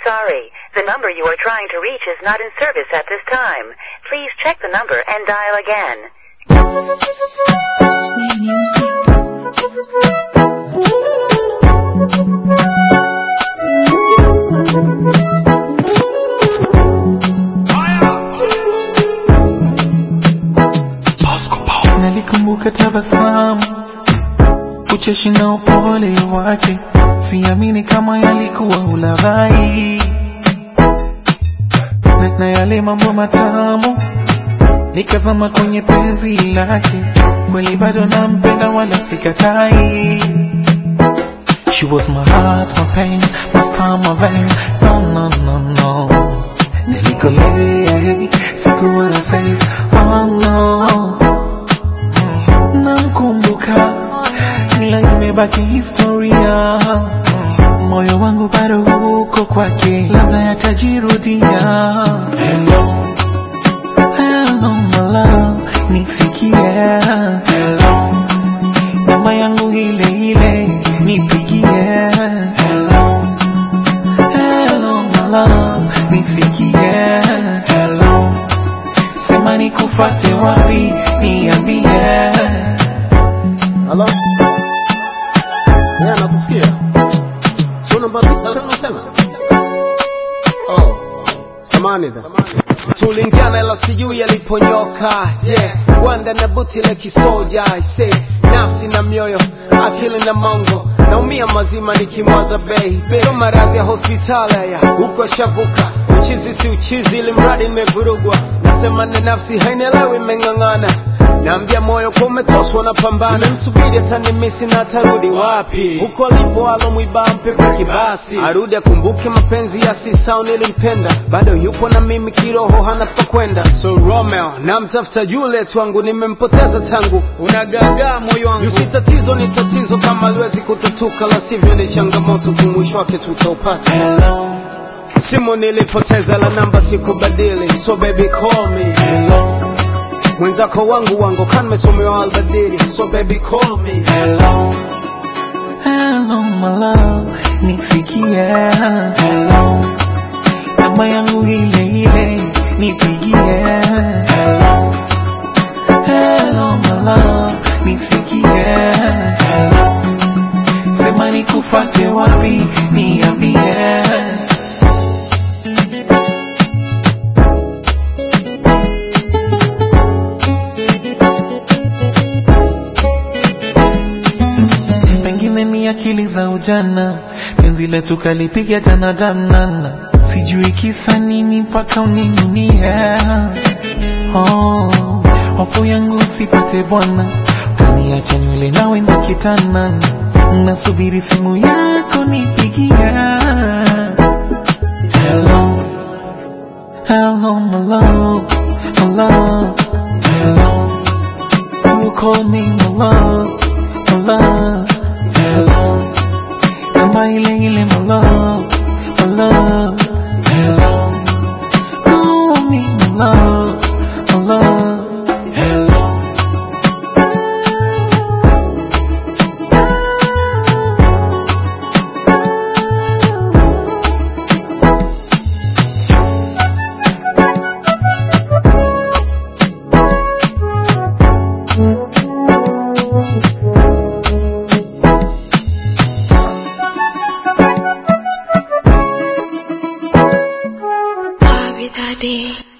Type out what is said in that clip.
sorry. The number you are trying to reach is not in service at this time. Please check the number and dial again. Sweet music. Nalikumbuka tabasamu, ucheshi na upole wake, siamini kama yalikuwa ulaghai na, na yale mambo matamu nikazama kwenye penzi lake, kweli bado nampenda wala sikatai. She was my heart, my pain, my star, my vein. No, no, no, no. Nilikolea, sikuwa na say, oh no. Namkumbuka, ila imebaki historia. Moyo wangu bado uko kwake, labda yatajirudia. Hello, hello my love, nisikie. Hello, namba yangu ile ile, nipigie. Hello, hello my love, nisikie. Hello, sema nikufate wapi, niambie. Halo? Yeah, nakusikia. Sio namba tisa tena unasema? Oh. Samani dha. Tulingiana ila sijui yaliponyoka. Yeah. Wanda na buti la kisoja. I say nafsi na mioyo, akili na mongo. Naumia mazima nikimwaza bei. Sio maradhi ya hospitali ya huko shavuka. Uchizi si uchizi ili mradi nimevurugwa. Nasema na nafsi hainielewi imeng'ang'ana. Naambia moyo kwa umetoswa na pambana. Nimemsubiri atanimisi na atarudi wapi? Huko alipo alomwiba mpepe kibasi. Arudi akumbuke mapenzi ya sisao nilimpenda. Bado yupo na mimi kiroho hana pa kwenda. So Romeo, namtafuta Juliet wangu nimempoteza tangu. Unagagaa moyo wangu. Yusi tatizo ni tatizo kama liwezi kutatuka la sivyo ni changamoto kumwisho wake tutaupata. Hello, Simu nilipoteza la namba sikubadili. So baby call me. hello, Mwenzako wangu wangu kan mesomewa albadili. So baby call me. hello, hello my love, nisikie. Hello, namba yangu ile ile, nipigie. Hello, hello my love, nisikie. Hello, sema nikufate wapi, niambie. pengine ni akili za ujana, penzi letu kalipiga tana danana, sijui kisa nini mpaka uninunie. Oh, hofu yangu usipate bwana, kaniacha nywele nawe na kitana, nasubiri simu yako nipigie. Hello, hello my love, my love, hello. You call me my love, my love, hello. Namba ile ile my love, my love, hello. Call me my love, my love, hello. Bobby Daddy.